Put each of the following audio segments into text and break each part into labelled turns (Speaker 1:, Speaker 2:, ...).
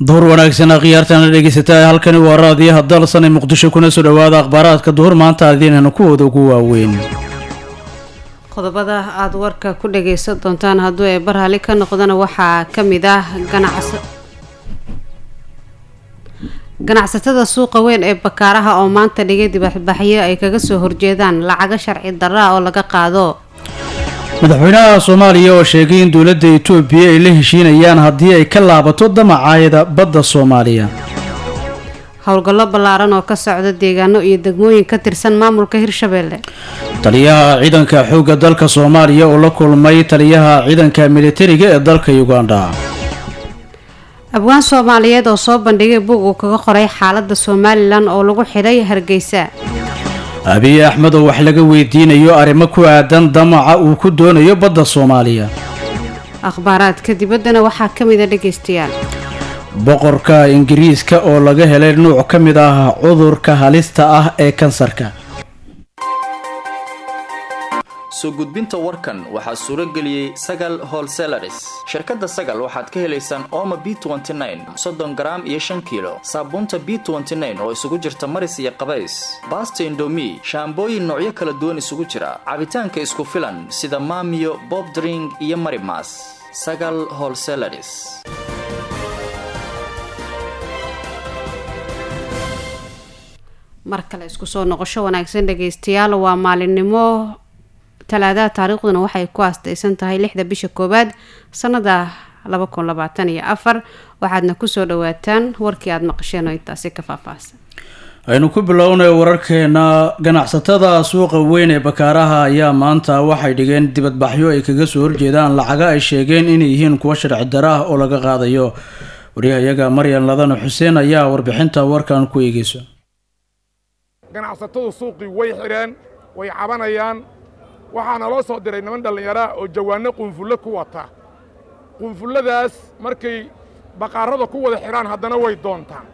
Speaker 1: duhur wanaagsan khiyaartana dhegeysataa halkani waa raadiyaha dalsan ee muqdisho kuna soo dhawaada akhbaaraadka duhur maanta adiinana kuwooda ugu waaweyn
Speaker 2: qodobada aada warka ku dhagaysan doontaan hadduu ee barhali ka noqdana waxaa ka mid ah ganacsa ganacsatada suuqa weyn ee bakaaraha oo maanta dhigay dibaxbaxyo ay kaga soo horjeedaan lacago sharci darra oo laga qaado
Speaker 1: madaxweynaha soomaaliya oo sheegay in dowladda etoobiya ay la heshiinayaan haddii ay ka laabato damacaayada badda soomaaliya
Speaker 2: howlgallo ballaaran oo ka socda deegaano iyo degmooyin ka tirsan maamulka hirshabeelle
Speaker 1: taliyaha ciidanka xoogga dalka soomaaliya oo la kulmay taliyaha ciidanka militariga ee dalka uganda
Speaker 2: abwaan soomaaliyeed oo soo bandhigay bug uu kaga qoray xaaladda somalilan oo lagu xidhay hargeysa
Speaker 1: abiy axmed oo wax laga weydiinayo arrimo ku aadan damaca uu ku doonayo badda soomaaliya
Speaker 2: akhbaaraadka dibaddana waxaa ka mida dhegaystayaal
Speaker 1: boqorka ingiriiska oo laga helay nuuc ka mid ah cudurka halista ah ee kansarka
Speaker 3: soo gudbinta warkan waxaa suuro geliyey sagal holselaris shirkadda sagal waxaad ka helaysaan ooma b soddon garaam iyo shan kiilo saabuunta b oo isugu jirta maris iyo qabays baasta indomi shaambooyin noocyo kala duwan isugu jira cabitaanka isku filan sida maamiyo bob dring iyo marimas sagal holselaris
Speaker 2: mar kale isku soo noqosho wanaagsan dhagaystayaal waa maalinimo talaadaha taariikhduna waxay ku aastaysan tahay lixda bisha koowaad sanada laba kun labaatan iyo afar waxaadna kusoo dhawaataan warkii aada maqasheen oo intaasi ka faahfaahsan
Speaker 1: aynu ku bilownay wararkeena ganacsatada suuqa weyn ee bakaaraha ayaa maanta waxay dhigeen dibadbaxyo ay kaga soo horjeedaan lacaga ay sheegeen inay yihiin kuwa sharci daro ah oo laga qaadayo waryahayaga maryan ladana xuseen ayaa warbixinta warkan ku eegeyso
Speaker 4: ganacsatadu suuqii way xidheen way cabanayaan waxaana loo soo diray niman dhallinyaraa oo jawaanno qunfullo ku wata qunfulladaas markay baqaarada ku wada xidhaan haddana way doontaan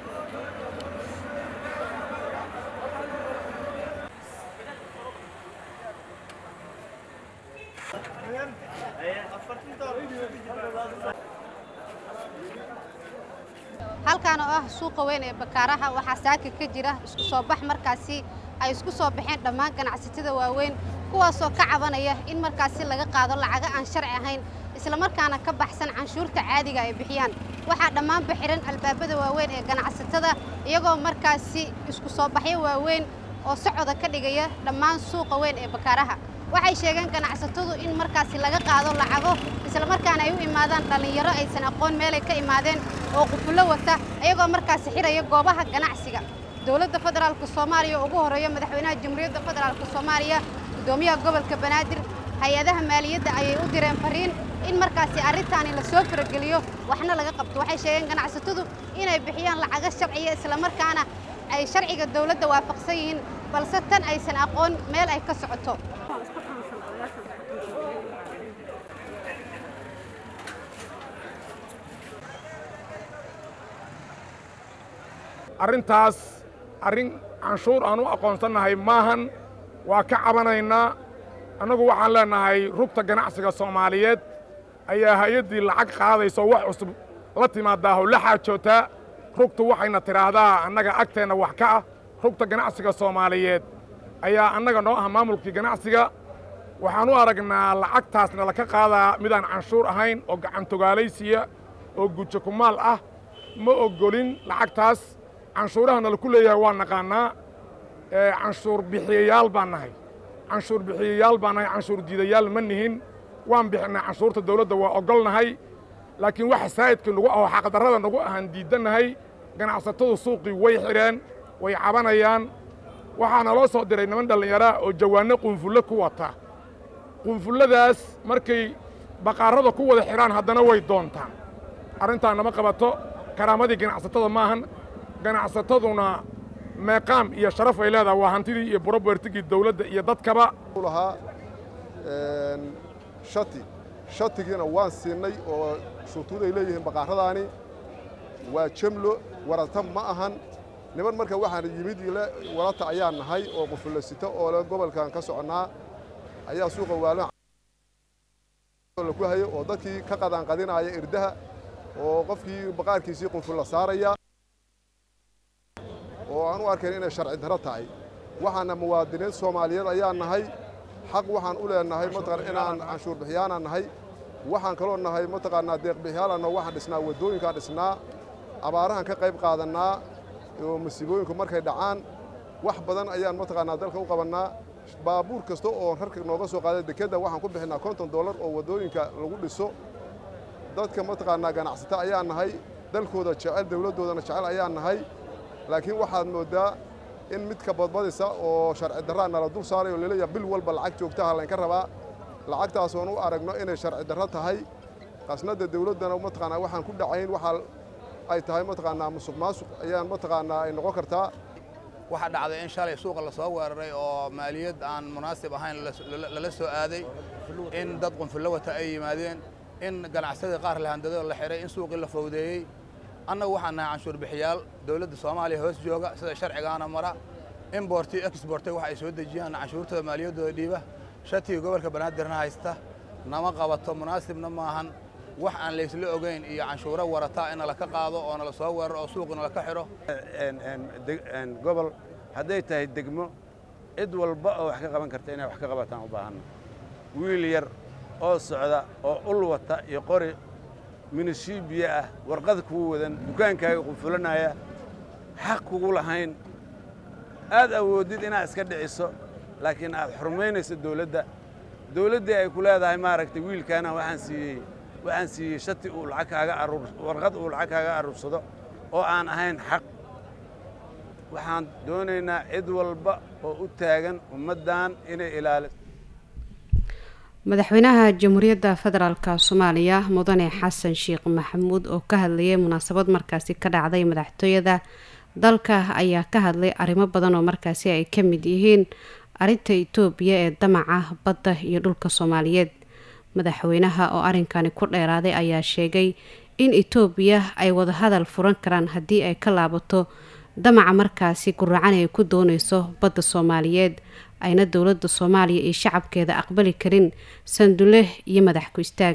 Speaker 5: halkaan oo ah suuqa weyn ee bakaaraha waxaa saaka ka jira isku soo bax markaasi ay isku soo baxeen dhammaan ganacsatada waaweyn kuwaasoo ka cabanaya in markaasi laga qaado lacago aan sharci ahayn islamarkaana ka baxsan canshuurta caadiga ay bixiyaan waxaa dhammaanba xihan albaabada waaweyn ee ganacsatada iyagoo markaasi isku soo baxyo waaweyn oo socoda ka dhigaya dhammaan suuqa weyn ee bakaaraha waxay sheegeen ganacsatadu in markaasi laga qaado lacago islamarkaana ay u imaadaan dhallinyaro aysan aqoon meelay ka imaadeen oo qufullo wata iyagoo markaasi xidhaya goobaha ganacsiga dowladda federaalka soomaaliya oo ugu horreeya madaxweynaha jamhuuriyadda federaalka soomaaliya guddoomiyaha gobolka banaadir hay-adaha maaliyadda ayay u direen fariin in markaasi arrintaani la soo farageliyo waxna laga qabto waxay sheegeen ganacsatadu inay bixiyaan lacago sharciya islamarkaana ay sharciga dowladda waafaqsan yihiin balse tan aysan aqoon meel ay ka socoto
Speaker 4: arrintaas arrin canshuur aan u aqoonsannahay maahan waa ka cabanaynaa annagu waxaan leennahay rugta ganacsiga soomaaliyeed ayaa hay-addii lacag qaadayso wax cusub la timaadaaho la xaajootaa rugtu waxayna tidhaahdaa annaga agteenna wax ka ah rugta ganacsiga soomaaliyeed ayaa annaga noo ah maamulkii ganacsiga waxaan u aragnaa lacagtaasna laka qaadaa midaan canshuur ahayn oo gacantogaalaysiya oo gujo kumaal ah ma oggolin lacagtaas canshuurahana laku leeyahay waa naqaannaa canshuur bixiyayaal baan nahay canshuur bixiyayaal baan nahay canshuur diidayaal ma nihin waan bixinnay canshuurta dawladda waa oggolnahay laakiin waxa saa'idkii nagu ahoo xaqdarrada nagu ahaan diiddannahay ganacsatadu suuqii way xidheen way cabanayaan waxaana loo soo diray niman dhallinyaraa oo jawaanno qunfullo ku wata qunfulladaas markay baqaarada ku wada xidhaan haddana way doontaan arrintaan nama qabato karaamadii ganacsatada maahan ganacsataduna meeqaam iyo sharaf ay leedahay waa hantidii iyo burobertigii dawladda iyo dadkaba
Speaker 6: lahaa shati shatigiina waan siinay oo shutuud ay leeyihiin baqaaradaani waa jemlo warata ma ahan niman marka waxaan yimid ile warata ayaa nahay oo qufullasito oo le gobolkan ka soconnaa ayaa suuqa waalo ku hayo oo dadkii ka qadaanqadinaaya irdaha oo qofkii baqaarkiisii qunful la saaraya oo aan u arkayn inay sharci darro tahay waxaana muwaadiniin soomaaliyeed ayaa nahay xaq waxaan u leenahay mataqaan inaan canshuur bixiyaanaan nahay waxaan kaloo nahay mataqaanaa deeq bixiyaalanno waxaan dhisnaa waddooyinkaan dhisnaa abaarahan ka qayb qaadannaa oo masiibooyinku markay dhacaan wax badan ayaan mataqaanaa dalka u qabannaa baabuur kasta oo rarka nooga soo qaada dekedda waxaan ku bixinnaa konton dollar oo waddooyinka lagu dhiso dadka mataqaanaa ganacsata ayaan nahay dalkooda jecel dawladdoodana jecel ayaan nahay laakiin waxaad mooddaa in midka badbadisa oo sharci darraa nala dul saaray oo laleeyaha bil walba lacag joogtaha laynka rabaa lacagtaasoon u aragno inay sharci darro tahay qasnadda dawladdana mataqaanaa waxaan ku dhacayn waxaa ay tahay mataqaanaa musuq maasuq ayaan mataqaanaa ay noqon kartaa
Speaker 7: waxaa dhacday in shalay suuqa la soo weeraray oo maaliyad aan munaasib ahayn lala soo aaday in dad qunfullo wata ay yimaadeen in ganacsadii qaar lahandadoo la xihay in suuqii la fowdeeyey annagu waxaan nahay canshuur bixiyaal dowladda soomaaliya hoos jooga sida sharcigaana mara imborti exbortay waxa ay soo dejiyaan canshuurtooda maaliyaddooda dhiiba shatigii gobolka banaadirna haysta nama qabato munaasibna maahan wax aan laysla ogayn iyo canshuuro warataa in nala ka qaado oo nala soo weeraro oo suuqi nala ka xidho
Speaker 8: gobol hadday tahay degmo cid walba oo wax ka qaban karta inay wax ka qabataan u baahanna wiil yar oo socda oo ul wata iyo qori minishiibiya ah warqad kugu wadan dukaankaaga qunfulanaya xaq kugu lahayn aad awoodid inaad iska dhiciso laakiin aad xurmaynayso dawladda dawladdii ay ku leedahay maaragtay wiilkaana waxaan siiyey waxaan siiyey shati uu lacag kaaga aruur warqad uu lacag kaaga aruursado oo aan ahayn xaq waxaan doonaynaa cid walba oo u taagan ummaddan inay ilaaliso
Speaker 2: madaxweynaha jamhuuriyadda federaalk soomaaliya mudane xasan sheekh maxamuud oo ka hadlayay munaasabad markaasi ka dhacday madaxtooyada dalka ayaa ka hadlay arrimo badan oo markaasi ay ka mid yihiin arrinta itoobiya ee damaca badda iyo dhulka soomaaliyeed madaxweynaha oo arrinkani ku dheeraaday ayaa sheegay in itoobiya ay wadahadal furan karaan haddii ay ka laabato damaca markaasi guracan ay ku dooneyso badda soomaaliyeed ayna dowladda soomaaliya iyo shacabkeeda aqbali karin sandule iyo madax ku istaag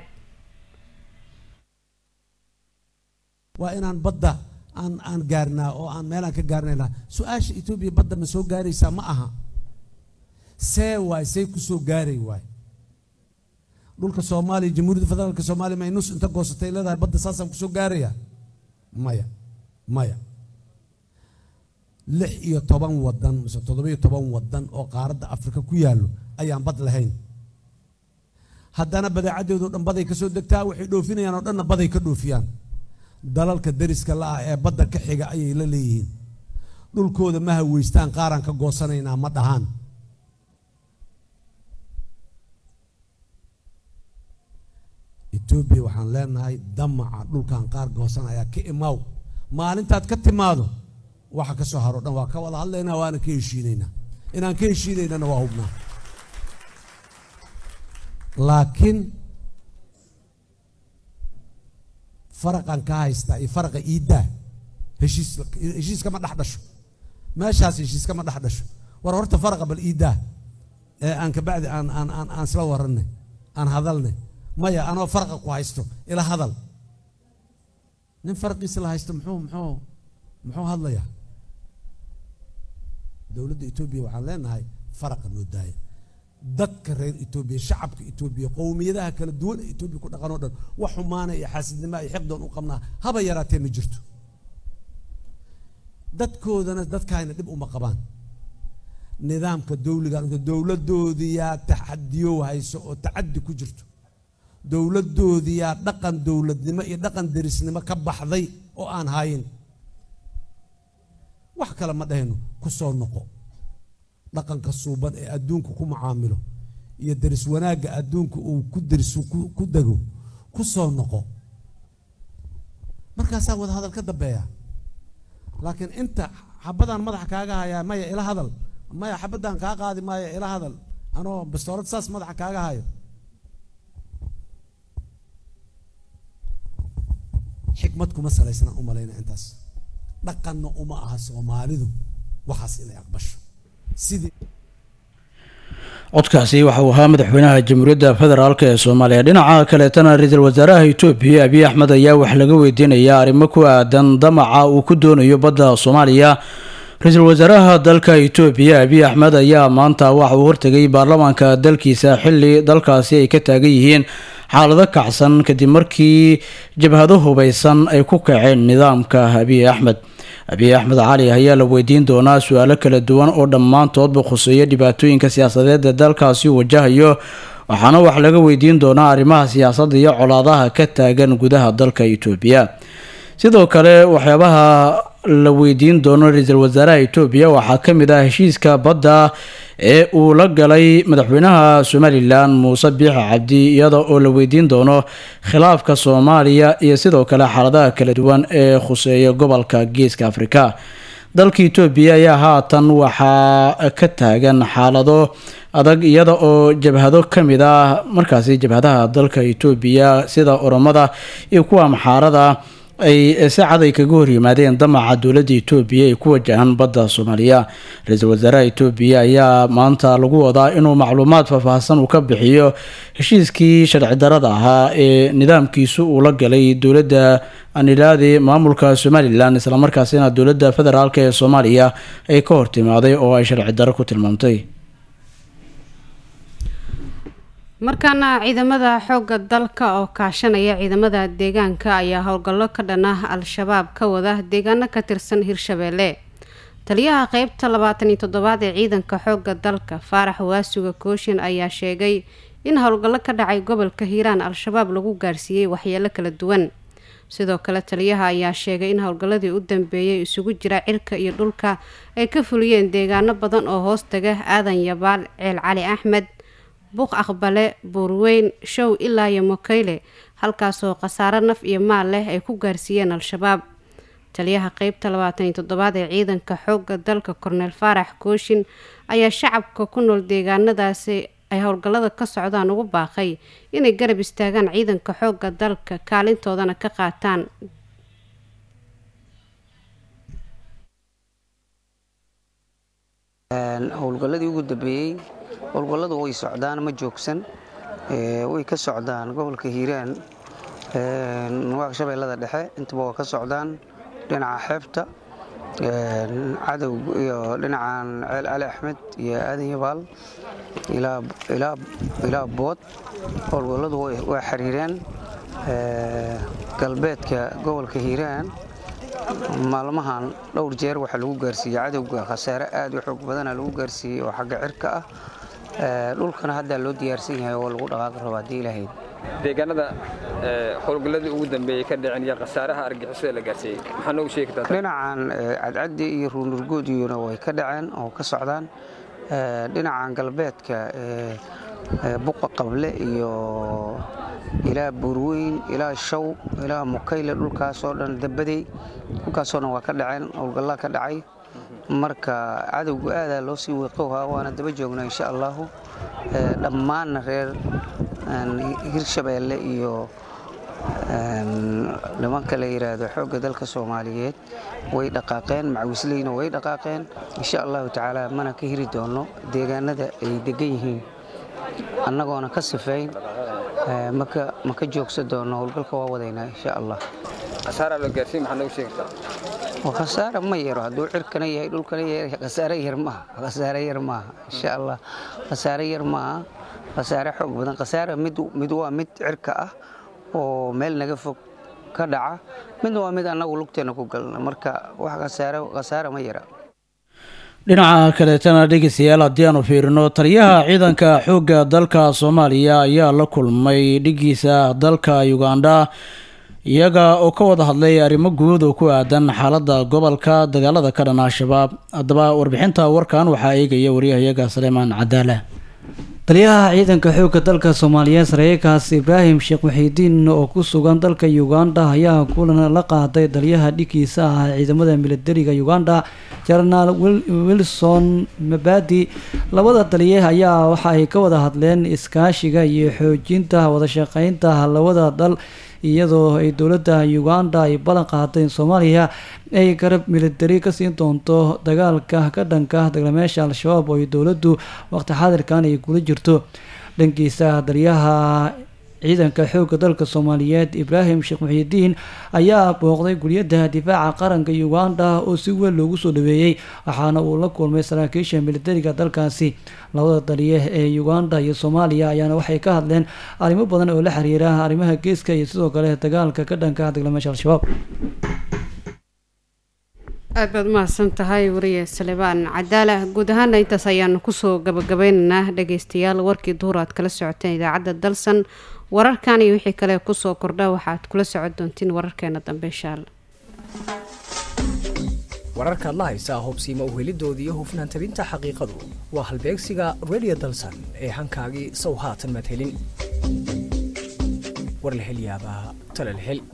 Speaker 9: waa inaan badda aan aan gaarnaa oo aan meelaan ka gaarnaynaa su-aasha etoobiya badda ma soo gaaraysaa ma aha see waay say ku soo gaaray waay dhulka soomaaliya jamhuuriyadda federaalka soomaaliya may nus inta goosatay leedahay badda saasaan kusoo gaaraya maya maya lix iyo toban wadan mise toddobiyo toban wadan oo qaaradda afrika ku yaallo ayaan bad lahayn haddana badeecaddeedu dhan baday ka soo degtaa waxay dhoofinayaan oo dhanna baday ka dhoofiyaan dalalka deriska la-ah ee badda ka xiga ayay la leeyihiin dhulkooda ma haweystaan qaaraan ka goosanaynaa ma dhahaan etoobiya waxaan leenahay damaca dhulkan qaar goosanayaa ka imaaw maalintaad ka timaado waxa ka soo haro dhan waa ka wada hadlaynaa waana ka heshiinaynaa inaan ka heshiinaynana waa hubnaa laakiin faraqan ka haystaa iyo faraqa iiddaa heshiis heshiiskama dhex dhasho meeshaas heshiiskama dhex dhasho war horta faraqa bal iiddaa ee aan kabacdi aan aan aan aan isla warannay aan hadalnay maya anoo faraqa ku haysto ila hadal nin faraqiisa la haysto muxuu muxuu muxuu hadlayaa dowladda etoobiya waxaan leenahay faraqa loo daaya dadka reer etoobiya shacabka etoobiya qowmiyadaha kala duwan ee etoobiya ku dhaqan oo dhan wax xumaana iyo xaasidnima iyo xiqdoon u qabnaa haba yaraatee ma jirto dadkoodana dadkaayna dhib uma qabaan nidaamka dowliga dowladdoodiyaa taxadiyo hayso oo tacaddi ku jirto dowladdoodiyaa dhaqan dowladnimo iyo dhaqan derisnimo ka baxday oo aan hayin wax kale ma dhahayno ku soo noqo dhaqanka suuban ee adduunka ku mucaamilo iyo deris wanaagga adduunka uu ku derisu ku dego ku soo noqo markaasaa wada hadal ka dambeeya laakiin inta xabadaan madaxa kaaga hayaa maya ila hadal maya xabadaan kaa qaadi maayo ila hadal anoo bastoorad saas madaxa kaaga hayo xikmad kuma salaysna u malayna intaas dhaqanna uma aha soomaalidu waxaas inay aqbasho sidii
Speaker 1: codkaasi waxa uu ahaa madaxweynaha jamhuuriyadda federaalk ee soomaaliya dhinaca kaleetana ra-iisul wasaaraha itoobiya abiy axmed ayaa wax laga weydiinayaa arrimo ku aadan damaca uu ku doonayo badda soomaaliya ra-iisul wasaaraha dalka itoobiya abiy axmed ayaa maanta waxa uu hortegay baarlamaanka dalkiisa xili dalkaasi ay ka taagan yihiin xaalado kacsan kadib markii jabhado hubeysan ay ku kaceen nidaamka abiy axmed abiy axmed cali ayaa la weydiin doonaa su-aalo kala duwan oo dhammaantoodba khuseeya dhibaatooyinka siyaasadeed ee dalkaasi wajahayo waxaana wax laga weydiin doonaa arrimaha siyaasadda iyo colaadaha ka taagan gudaha dalka itoobiya sidoo kale waxyaabaha la weydiin doono ra-iisul wasaaraha itoobiya waxaa ka mid ah heshiiska badda ee uu la galay madaxweynaha somalilan muuse biixi cabdi iyada oo la weydiin doono khilaafka soomaaliya iyo sidoo kale xaaladaha kala duwan ee khuseeya gobolka geeska afrika dalka itoobiya ayaa haatan waxaa ka taagan xaalado adag iyada oo jabhado kamid ah markaasi jabhadaha dalka itoobiya sida oromada iyo kuwa amxaarada ay si cad ay kaga horyimaadeen damaca dowladda itoobiya ay ku wajahan badda soomaaliya ra-iisul wasaaraha itoobiya ayaa maanta lagu wadaa inuu macluumaad faahfaahsan uu ka bixiyo heshiiskii sharci darada ahaa ee nidaamkiisu uu la galay dowladda anilaadi maamulka somalilan islamarkaasina dowladda federaalk ee soomaaliya ay ka hortimaaday oo ay sharci daro ku tilmaamtay
Speaker 2: markaana ciidamada xoogga dalka oo kaashanaya ciidamada deegaanka ayaa howlgallo ka dhan ah al-shabaab ka wada deegaano ka tirsan hirshabeelle taliyaha qeybta labaatan iyo toddobaad ee ciidanka xoogga dalka faarax waasuga kooshin ayaa sheegay in howlgallo ka dhacay gobolka hiiraan al-shabaab lagu gaarsiiyey waxyeelo kala duwan sidoo kale taliyaha ayaa sheegay in howlgalladii u dambeeyay isugu jira cirka iyo dhulka ay ka fuliyeen deegaano badan oo hoos taga aadan yabaal ceel cali axmed buuq aqbale buurweyn show ilaa iyo mokayle halkaasoo khasaaro naf iyo maal leh ay ku gaarsiiyeen al-shabaab taliyaha qeybta labaatan iyo toddobaad ee ciidanka xoogga dalka korneel faarax kooshin ayaa shacabka ku nool deegaanadaasi ay howlgallada ka socdaan ugu baaqay inay garab istaagaan ciidanka xoogga dalka kaalintoodana ka qaataan
Speaker 10: howlgalladii ugu dambeeyey howlgalladu way socdaan ma joogsan way ka socdaan gobolka hiiraan shabeellada dhexe intaba waa ka socdaan dhinaca xeebta cadow iyo dhinacan ceel cali axmed iyo aadan yabaal ilaa bood howlgalladu waa xiriireen galbeedka gobolka hiiraan maalmahan dhowr jeer waxaa lagu gaarsiiyey cadowga khasaare aad u xoog badana lagu gaarsiiyey oo xagga cirka ah dhulkana haddaa loo diyaarsan yahay oo lagu dhaqaaqi rabo haddii ilahayd
Speaker 11: deegaanada howlgalladii ugu dambeeyey ka dhicin iyo khasaaraha argixisada la gaarsiiyey maxaa noogu sheegi kartaa
Speaker 10: dhinacan cadcaddi iyo ruunurgoodiyuna way ka dhaceen oo ka socdaan dhinacan galbeedka buqa qable iyo ilaa buurweyn ilaa shaw ilaa mukayle dhulkaasoo dhan dabadey dhulkaasoo dhan waa ka dhaceen howlgallaa ka dhacay marka cadowga aadaa loo sii wiiqowhaa waana daba joognaa insha allahu dhammaanna reer hirshabeelle iyo nimanka la yidhaahdo xoogga dalka soomaaliyeed way dhaqaaqeen macawisleyna way dhaqaaqeen insha allahu tacaala mana ka hiri doono deegaanada ay degan yihiin annagoona ka sifayn ma ka joogsan doono howlgalka waa wadaynaa insha allah
Speaker 11: khasaaraa loo gaarsiin maxaa noogu sheegi kartaa
Speaker 10: waa khasaare ma yaro hadduu cirkana yahay dhulkana yahay khasaare yar maaha khasaare yar maaha insha allah khasaare yar maaha khasaare xoog badan khasaare mid mid waa mid cirka ah oo meel naga fog ka dhaca midna waa mid annagu lugteena ku galna marka wax khasaare khasaare ma yara
Speaker 1: dhinaca kaleetana dhegeystayaal haddii aanu fiirino taliyaha ciidanka xoogga dalka soomaaliya ayaa la kulmay dhigiisa dalka uganda iyaga oo ka wada hadlay arrimo guud oo ku aadan xaaladda gobolka dagaalada ka dhan al-shabaab haddaba warbixinta warkan waxaa eegaya wariyahayaga saleemaan cadaala
Speaker 12: taliyaha ciidanka xoogga dalka soomaaliyeed saraakiilkaas ibraahim sheekh waxiidiin oo ku sugan dalka uganda ayaa kulan la qaaday taliyaha dhigiisa ah ciidamada militariga uganda jenaraal wilson mabadi labada taliye ayaa waxa ay ka wada hadleen iskaashiga iyo xoojinta wadashaqeynta labada dal iyadoo ay dowladda uganda ay ballan qaaday in soomaaliya ay garab militari ka siin doonto dagaalka ka dhanka dagalameesha al-shabaab oo ay dowladdu waqti xaadirkan ay kula jirto dhankiisa daryaha ciidanka xoogga dalka soomaaliyeed ibraahim sheekh muxiidiin ayaa booqday guriyada difaaca qaranka uganda oo si weyn loogu soo dhaweeyey waxaana uu la kulmay saraakiisha militariga dalkaasi labada daliye ee uganda iyo soomaaliya ayaana waxay ka hadleen arrimo badan oo la xiriira arrimaha geeska iyo sidoo kale dagaalka ka dhanka dagalameesha al-shabaab
Speaker 2: aad baad umahadsan tahay wariye salebaan cadaala guud ahaana intaas ayaanu kusoo gabagabeynaynaa dhageystayaal warkii duhur aad kala socoteen idaacadda dalsan wararkan iyo wixii kale kusoo kordha waxaad kula socon doontiin wararkeena dambe inshaalla
Speaker 13: wararkaad la haysaa hubsiima uhelidooda iyo hufnaan tabinta xaqiiqadu waa halbeegsiga radio dalsan ee hankaagii sow haatan madhelin war la hel yaabaa tala la hel